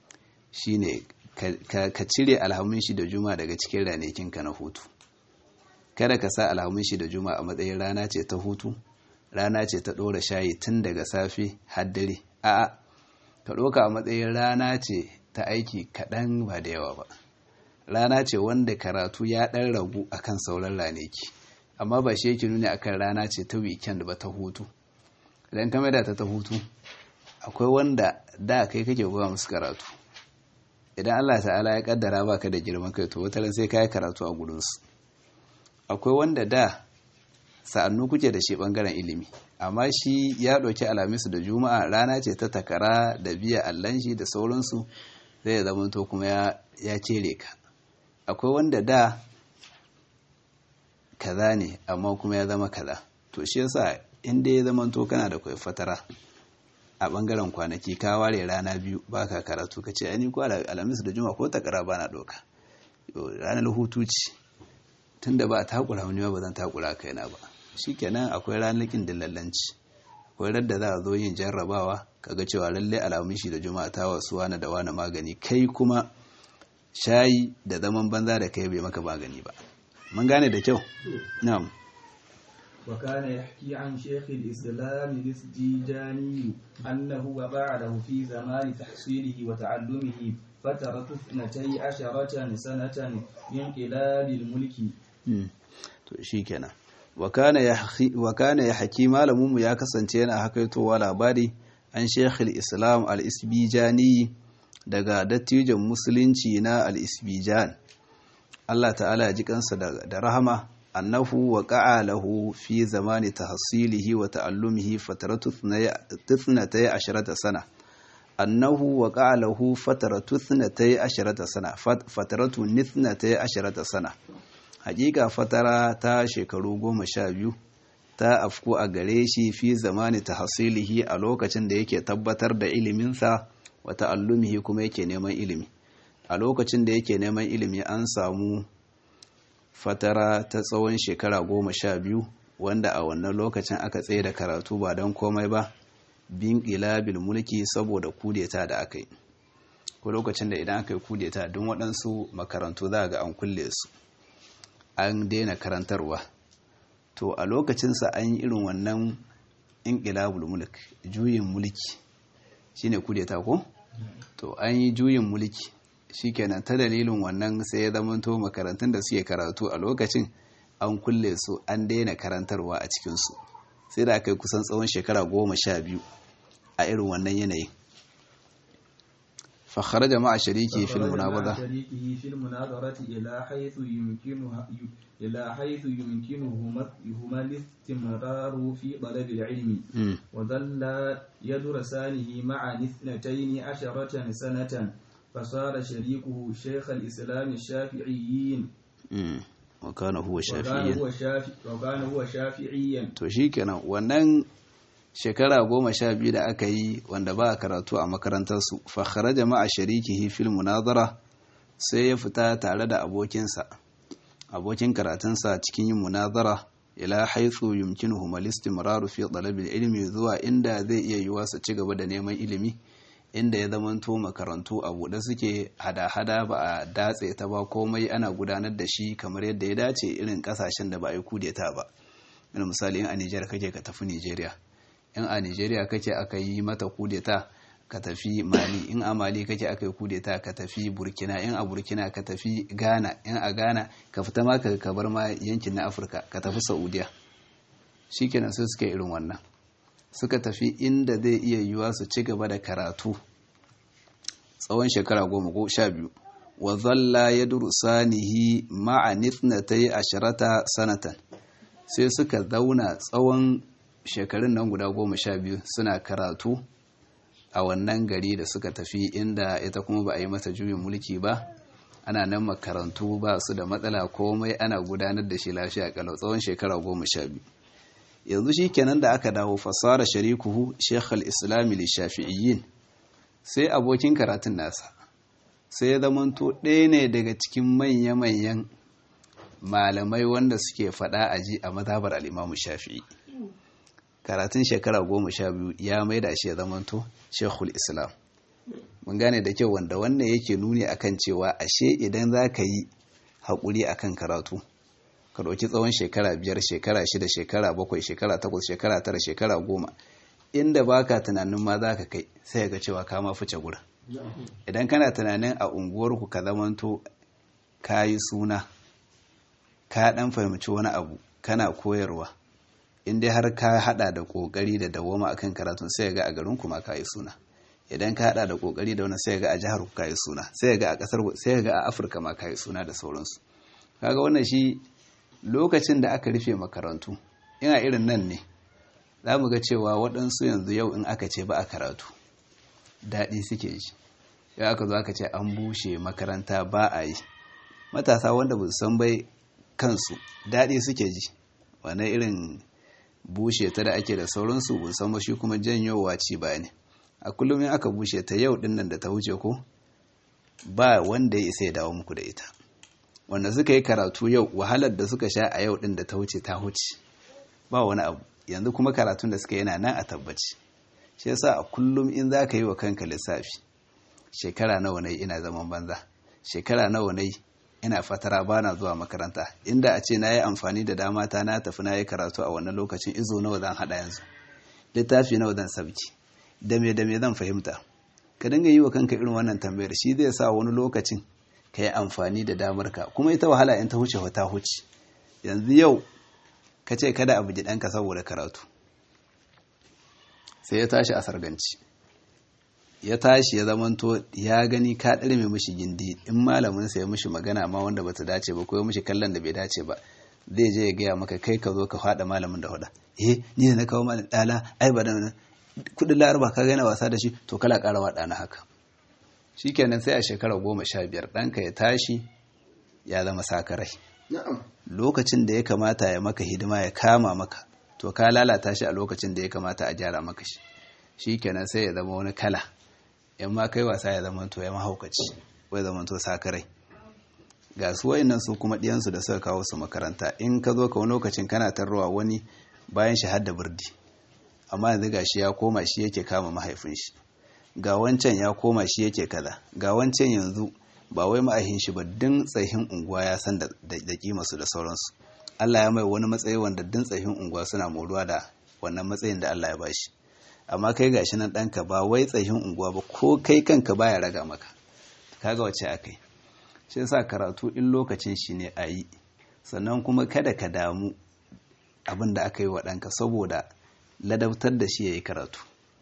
shine ka cire alhamun shi da juma daga cikin ranakinka na hutu kada ka sa alhamun shi da juma a matsayin rana ce ta hutu rana ce ta ɗora shayi tun daga safe har dare a'a ka ɗoka a matsayin rana ce ta aiki kaɗan ba da yawa ba rana ce wanda karatu ya ɗan ragu akan sauran ranaki amma ba shi yake nuni akan rana ce ta weekend ba ta hutu idan ka da ta ta hutu akwai wanda da kai kake goya musu karatu idan Allah ta'ala ya kaddara baka da girman kai to wata sai kai karatu a gurinsu akwai wanda da sa'annu kuke da shi bangaren ilimi amma shi ya ɗauki alamisu da juma'a rana ce ta takara da biya allan shi da sauransu zai zama to kuma ya cere ka akwai wanda da kaza ne amma kuma ya zama kaza to shi yasa inda ya zama to kana da kwai fatara a bangaren kwanaki ka ware rana biyu baka karatu ka ce ani ko alamisu da juma'a ko takara ba na ɗauka ranar hutu ce tunda ba a takura wani ba zan takura kaina ba shikenan akwai ranakin dillallanci akwai radda za a zo yin jarrabawa kaga cewa lalle alamun shi da juma'a ta wasu wani da wani magani kai kuma shayi da zaman banza da kai bai maka magani ba mun gane da kyau na'am وكان يحكي عن شيخ الإسلام الإسجيجاني أنه وقع له في زمان تحصيله وتعلمه فترة اثنتي عشرة سنة من انقلاب الملك to shikenan wa kana ya haki malaminmu ya kasance yana hakaitowa labari an shekhul islam al-isbijani daga dattijan musulunci na al-isbijan Allah ta'ala ya ji kansa da rahama annahu wa lahu fi zamani tahsilihi wa ta'allumihi fataratu 12 sana annahu wa lahu fataratu 12 sana fataratu 12 sana hakika fatara ta shekaru goma sha biyu ta afku a gare shi fi zamani ta hasilihi a lokacin da yake tabbatar da iliminsa wa ta'allumihi kuma yake neman ilimi a lokacin da yake neman ilimi an samu fatara ta tsawon shekara goma sha biyu wanda a wannan lokacin aka tsaye da karatu ba don komai ba bin bil mulki saboda kudeta da aka yi ko lokacin da idan aka yi kudeta don waɗansu makarantu za ga an kulle su an daina karantarwa to a lokacinsa an yi irin wannan inqilabul mulk juyin mulki shine kudeta ko to an yi juyin mulki shikenan ta dalilin wannan sai ya zamanto makarantun da suke karatu a lokacin an kulle su an daina karantarwa a cikinsu sai da aka yi kusan tsawon shekara goma sha biyu a irin wannan yanayin fakhara jama'a shariki fil munabada شريكه في المناظرة إلى حيث يمكنها إلى حيث يمكنهما هما الاستمرار في طلب العلم وظل يدرسانه معا اثنتين عشرة سنة فصار شريكه شيخ الإسلام الشافعيين وكان هو وكان shafi'iyyan هو شافعي وكان هو شافعيا to shikenan wannan shekara goma sha biyu da aka yi wanda ba a karatu a makarantarsu fakhara jama'a sharikihi fil munazara sai ya fita tare da abokinsa abokin karatunsa cikin yin munazara ila haithu yumkinuhum al-istimraru fi talabil ilmi zuwa inda zai iya yiwa su ci gaba da neman ilimi inda ya zamanto makarantu a buɗe suke hada-hada ba a datse ta ba komai ana gudanar da shi kamar yadda ya dace irin kasashen da ba a yi kudeta ba irin misali in a Nijar kake ka tafi Nijeriya in a Nijeriya kake aka yi mata kudeta ka tafi Mali in a Mali kake aka yi kudeta ka tafi Burkina in a Burkina ka tafi Ghana in a Ghana ka fita ma ka ka bar ma yankin na Afirka ka tafi Saudiya shikenan sai suka yi irin wannan suka tafi inda zai iya yiwuwa su ci gaba da karatu tsawon shekara goma ko sha biyu wa zalla ya durusanihi ma'a nithnatai asharata sanatan sai suka zauna tsawon shekarun nan guda goma sha biyu suna karatu a wannan gari da suka tafi inda ita kuma ba a yi mata juyin mulki ba ana nan makarantu ba su da matsala komai ana gudanar da shi lafiya kalau tsawon shekara goma sha biyu yanzu shi kenan da aka dawo fasara sharikuhu shekhal islami li shafi'iyyin sai abokin karatun nasa sai ya zamanto ɗaya ne daga cikin manya-manyan malamai wanda suke faɗa a ji a mazhabar al'imamu shafi'i karatun shekara goma sha biyu ya maida shi ya zamanto shekul islam mun gane da kyau wanda wannan yake nuni akan cewa ashe idan za ka yi haƙuri akan karatu ka ɗauki tsawon shekara biyar shekara shida shekara bakwai shekara takwas shekara tara shekara goma inda baka tunanin ma za ka kai sai ga cewa ka ma fice gura idan kana tunanin a unguwarku ka zamanto ka yi suna ka ɗan fahimci wani abu kana koyarwa inda har ka hada da ƙoƙari da dawoma akan karatun sai ga a garin kuma ka yi suna idan ka hada da ƙoƙari da wani sai ga a jihar ku ka yi suna sai ga a ƙasar sai ga a afirka ma ka yi suna da sauransu kaga wannan shi lokacin da aka rufe makarantu ina irin nan ne za mu ga cewa waɗansu yanzu yau in aka ce ba a karatu daɗi suke ji yau aka zo aka ce an bushe makaranta ba a yi matasa wanda ba su san bai kansu daɗi suke ji wane irin bushe ta da ake da sauransu ba san ba shi kuma janyowa ci ba ne a kullum in aka bushe ta yau ɗin nan da ta wuce ko ba wanda ya isa ya dawo muku da ita wanda suka yi karatu yau wahalar da suka sha a yau din da ta wuce ta wuce ba wani abu yanzu kuma karatun da suka yana nan a tabbaci shi yasa a kullum in za ka yi wa kanka lissafi shekara nawa ne ina zaman banza shekara nawa ne ina fatara ba na zuwa makaranta inda a ce na yi amfani da dama ta na tafi na yi karatu a wannan lokacin izo nawa zan haɗa yanzu littafi nawa zan sabki da me da me zan fahimta ka dinga yi wa kanka irin wannan tambayar shi zai sa wani lokacin ka yi amfani da damarka kuma ita wahala in ta huce ta huce yanzu yau ka ce kada abu ji ɗanka saboda karatu sai ya tashi a sarganci ya tashi ya zamanto ya gani ka ɗarme mishi gindi in malamin sa ya mishi magana ma wanda bata dace ba ko ya mishi kallon da bai dace ba zai je ya gaya maka kai ka zo ka faɗa malamin da hoda eh ni da na kawo malamin ɗala ai ba da kudin laraba ka gana wasa da shi to kala ƙara wa ɗana haka shikenan sai a shekara goma sha biyar ɗanka ya tashi ya zama sakarai lokacin da ya kamata ya maka hidima ya kama maka to ka lalata shi a lokacin da ya kamata a gyara maka shi shikenan sai ya zama wani kala in ma kai wasa ya zama to ya mahaukaci ko ya zama to sakarai ga su wayannan su kuma ɗiyansu da suka kawo su makaranta in ka zo ka wani lokacin kana tarrowa wani bayan shi har da birdi amma yanzu ga shi ya koma shi yake kama mahaifin shi ga wancan ya koma shi yake kaza ga wancan yanzu ba wai ma'ahin shi ba din tsahin unguwa ya san da kima su da sauransu Allah ya mai wani matsayi wanda din tsahin unguwa suna moruwa da wannan matsayin da Allah ya bashi amma kai gashi nan ɗanka ba wai tsahin unguwa ba ko kai kanka baya raga maka kaga wace akai shi yasa karatu in lokacin shi ne a yi sannan kuma kada ka damu abin da aka yi wa ɗanka saboda ladabtar da shi ya yi karatu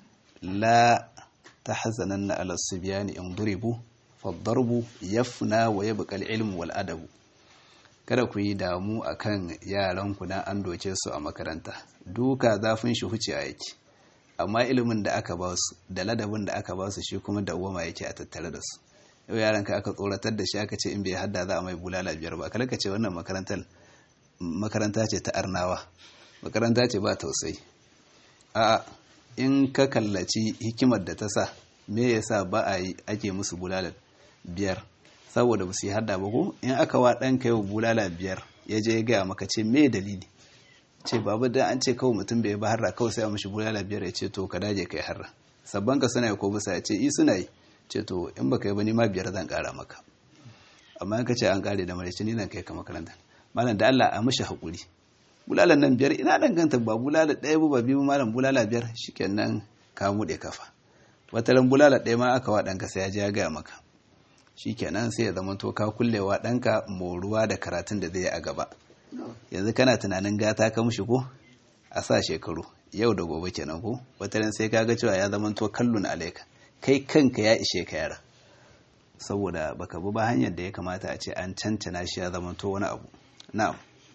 la ta hazanan na alasubiyani in duribu faddarbu yafna wa yabqa al-ilmu wal adabu kada ku yi damu akan yaran ku dan an doke su a makaranta duka zafin shi huce a yake amma ilimin da aka ba su da ladabin da aka ba su shi kuma dawwama yake a tattare da su yau yaran ka aka tsoratar da shi aka ce in bai hadda za a mai bulala biyar ba kada ka ce wannan makarantar makaranta ce ta arnawa makaranta ce ba tausayi a in ka kallaci hikimar da ta sa me yasa ba a yi ake musu bulala biyar saboda ba su yi hadda ba ko in aka wa ɗanka yau bulala biyar ya je ya gaya maka ce me dalili ce babu da an ce kawai mutum bai ba harra kawai sai a mashi bulala biyar ya ce to ka daje kai harra sabban ka suna yi ko bisa ya ce i suna yi ce to in baka yi ba ni ma biyar zan kara maka amma in ka ce an kare da maraice ni zan kai ka makaranta malam da Allah a mashi hakuri bulalan nan biyar ina danganta ba bulala ɗaya ba biyu malam bulala biyar shikenan ka muɗe kafa wataran bulala ɗaya ma aka wa ɗanka sai ya je ya gaya maka shikenan sai ya zama to ka kullewa ɗanka moruwa da karatun da zai yi a gaba yanzu kana tunanin gata ka mushi ko a sa shekaru yau da gobe kenan ko wataran sai ka ga cewa ya zama to kallon alaika kai kanka ya ishe ka yara saboda baka bi ba hanyar da ya kamata a ce an cancana shi ya zama to wani abu na'am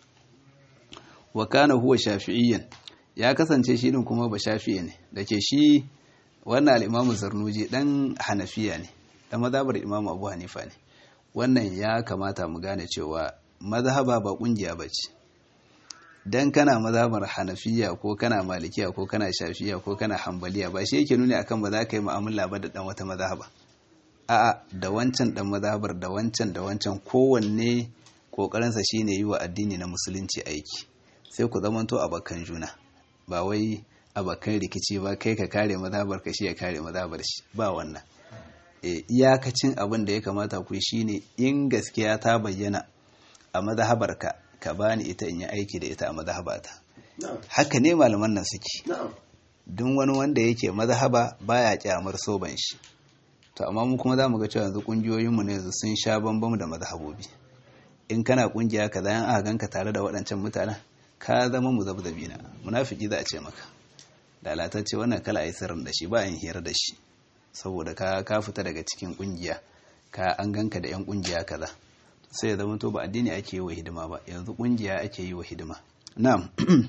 wa kana huwa shafi'iyyan ya kasance shi din kuma ba shafi'i ne dake shi wannan al-imamu zarnuji dan hanafiya ne dan mazhabar imamu abu hanifa ne wannan ya kamata mu gane cewa mazhaba ba kungiya bace dan kana mazhabar hanafiya ko kana malikiya ko kana shafiya ko kana hambaliya ba shi yake nuni akan ba za ka yi mu'amala ba da dan wata mazhaba a'a da wancan dan mazhabar da wancan da wancan kowanne kokarinsa shine yi wa addini na musulunci aiki sai ku zamanto abakan juna ba wai abakan rikici ba kai ka kare mazhabar ka shi ya kare mazhabar shi ba wannan e, iyakacin abin da ya kamata ku shine in gaskiya ta bayyana a mazhabar ka ka bani ita in yi aiki da ita a mazhabata haka ne malaman nan suke duk wani wanda yake mazhaba baya kyamar soban shi to amma mu kuma za mu ga cewa yanzu kungiyoyinmu ne yanzu sun sha bambam da mazhabobi in kana kungiya kaza yan aka ganka tare da waɗancan mutanen ka zama muzabzabi na munafiki za a ce maka lalatacce wannan kala ai sirrin da shi ba yin hira da shi saboda ka ka fita daga cikin kungiya ka an ganka da yan kungiya kaza sai ya zama to ba addini ake yi wa hidima ba yanzu kungiya ake yi wa hidima na'am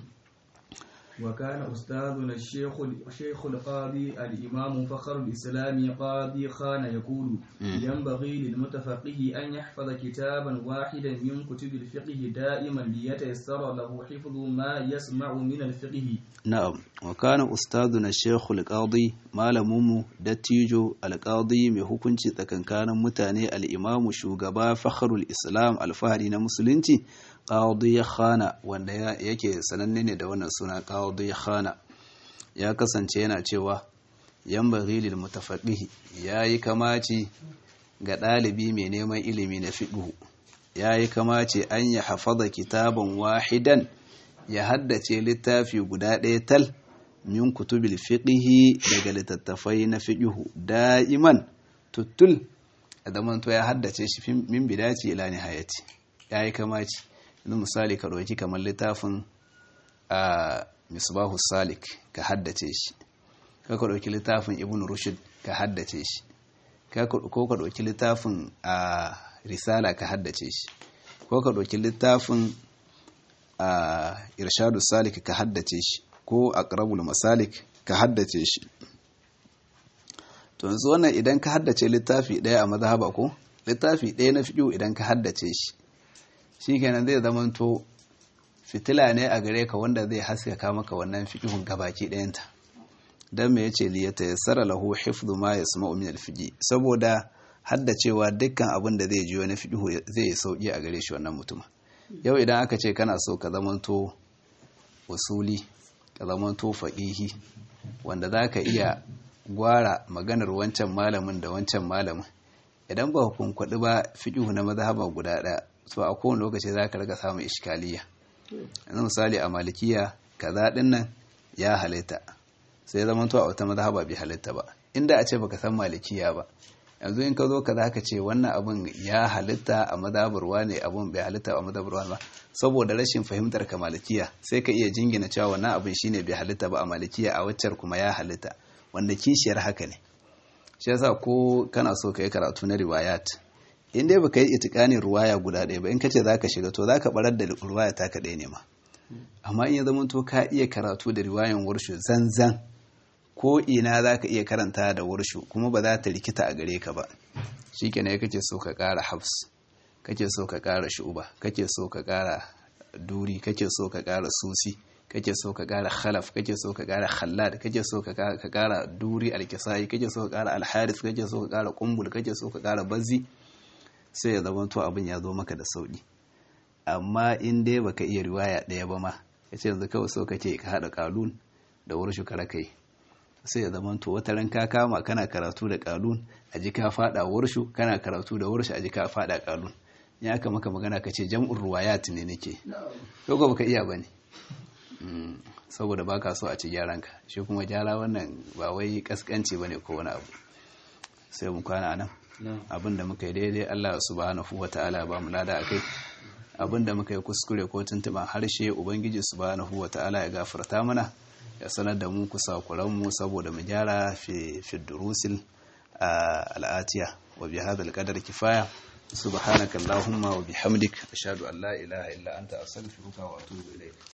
وكان أستاذنا الشيخ الشيخ القاضي الإمام فخر الإسلام قاضي خان يقول ينبغي للمتفقه أن يحفظ كتابا واحدا من كتب الفقه دائما ليتيسر له حفظ ما يسمع من الفقه نعم وكان أستاذنا الشيخ القاضي مالمومو دتيجو القاضي mai hukunci tsakankanin mutane al-imamu shugaba fakharul islam alfahari na musulunci qadi khana wanda yake sananne ne da wannan suna qadi khana ya kasance yana cewa yanbaghi lil mutafaqih yayi kamaci ga dalibi mai neman ilimi na fiqh yayi kamaci an ya hafaza kitaban wahidan ya haddace littafi guda ɗaya tal min kutubil fiqh daga littattafai na fiqh da'iman tuttul da to ya haddace shi min bidati ila nihayati yayi kamaci yanzu misali ka ɗauki kamar littafin a misbahu salik ka haddace shi ka ka ɗauki littafin ibn rushd ka haddace shi ko ka ɗauki littafin a risala ka haddace shi ko ka ɗauki littafin a irshadu salik ka haddace shi ko aqrabul masalik ka haddace shi to yanzu wannan idan ka haddace littafi ɗaya a mazhaba ko littafi ɗaya na fiƙo idan ka haddace shi shi kenan zai zamanto fitila ne a gare ka wanda zai haskaka maka wannan fiƙihun gabaki ɗayanta don me yace li yatayassara lahu hifdhu ma yasma'u min al-fiqh saboda haddacewa dukkan abin da zai ji wani fiƙihu zai sauki a gare shi wannan mutum yau idan aka ce kana so ka zamanto usuli ka zamanto faqihi wanda zaka iya gwara maganar wancan malamin da wancan malamin idan ba hukunkwadi ba fiqhu na mazhaba guda ɗaya so a kowane lokaci za ka riga samun iskaliya yanzu misali a malikiya kaza din nan ya halitta sai zama to a wata mazhaba bai halitta ba inda a ce baka san malikiya ba yanzu in ka zo ka zaka ce wannan abun ya halitta a mazhabar ne abun bai halitta a mazhabar ba saboda rashin fahimtar ka malikiya sai ka iya jingina cewa wannan abun shine bai halitta ba a malikiya a waccar kuma ya halitta wanda kishiyar haka ne shi yasa ko kana so ka yi karatu na riwayat in dai baka yi itikanin ruwaya guda ɗaya ba in ka ce za ka shiga to za ka barar da ruwaya ta ka ɗaya ne ma amma in ya zama to ka iya karatu da riwayan warshu zanzan ko ina za ka iya karanta da warshu kuma ba za ta rikita a gare ka ba shi kenan kake so ka ƙara hafs kake so ka ƙara shuba kake so ka ƙara duri kake so ka ƙara susi kake so ka ƙara khalaf kake so ka ƙara khallad kake so ka ƙara duri alkisai kake so ka ƙara alharis kake so ka ƙara kumbul kake so ka ƙara bazzi sai ya zama to abin ya zo maka da sauki amma in dai baka iya riwaya ɗaya ba ma ya ce yanzu kawai so kake ka haɗa kalun da warshu kara kai sai ya zama to wata ran ka kama kana karatu da kalun a ji ka faɗa warshu kana karatu da warshu a ji ka faɗa kalun ya aka maka magana ka ce jam'ur ruwayat ne nake ko baka iya ba ne saboda baka so a ci gyaran ka shi kuma gyara wannan ba wai kaskanci bane ko wani abu sai mu kwana nan abinda muka yi daidai Allah subhanahu wata'ala ba mu lada akai abinda muka yi kuskure ko tuntuban harshe ubangiji subhanahu wata'ala ya gafarta mana ya sanar da mu kusa mu saboda mu gyara fi fi durusil al'atiya wa bi hadha al kifaya subhanakallahumma wa bihamdik ashhadu an la ilaha illa anta astaghfiruka wa atubu ilayk